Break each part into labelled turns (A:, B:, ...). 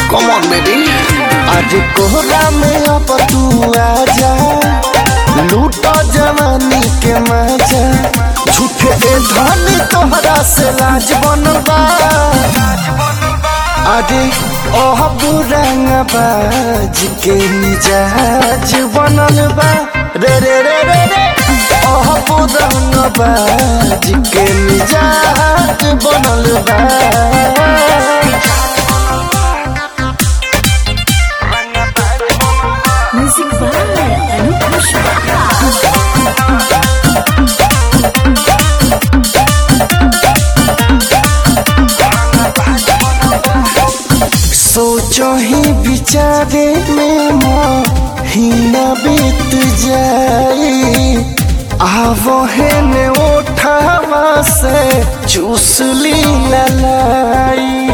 A: Come on baby
B: आज कोहरा में अब तू आजा लूटो जवानी के मजा झूठे ए धनी तोहरा से लाज बनल बा अरे ओह बुरंग बाज के मिजाज बनल बा रे रे रे रे रे ओह बुरंग बाज के मिजाज बनल बा
C: Music by Anup Pushpa.
B: सोचो ही विचारे में महीना बीत जाए आवो है ने उठावा से चूस ली ललाई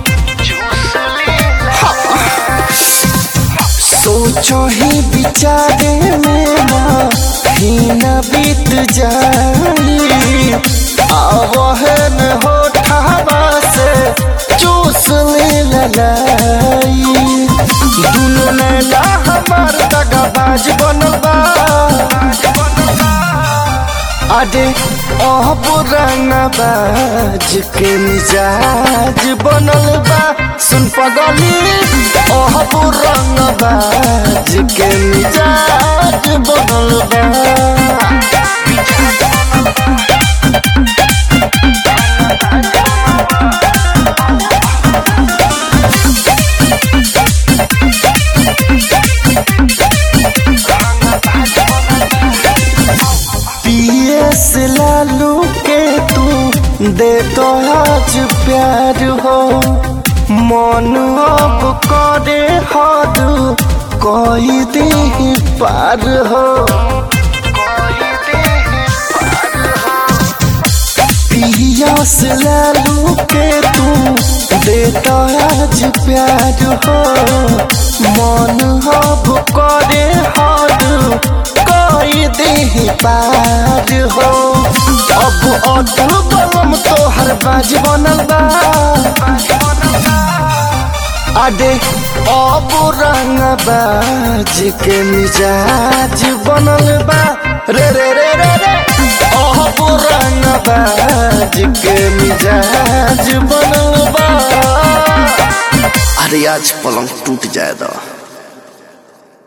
B: सोचो ही विचारे में महीना बीत जाए आवो है ने उठावा से चूस ली ललाई दुनो नैना हमार दगाबाज बनल बा अरे ओह पुराना बाज के मिजाज बनल बा सुन पगली ओह पुराना बाज के मिजाज बनल बा पीएस लालू के तू दे तो आज प्यार हो मन अब करे हद कोई दे पार हो पीएस लालू के तू दे तो आज प्यार हो मन अब करे हद कोई दे पार हो अब अटल बलम तोहर बाज बनल बा अरे अब रंग बाज के मिजाज बनल बा रे रे रे रे रे अब रंग बाज के मिजाज बनल बा
A: अरे आज पलंग टूट जाए दो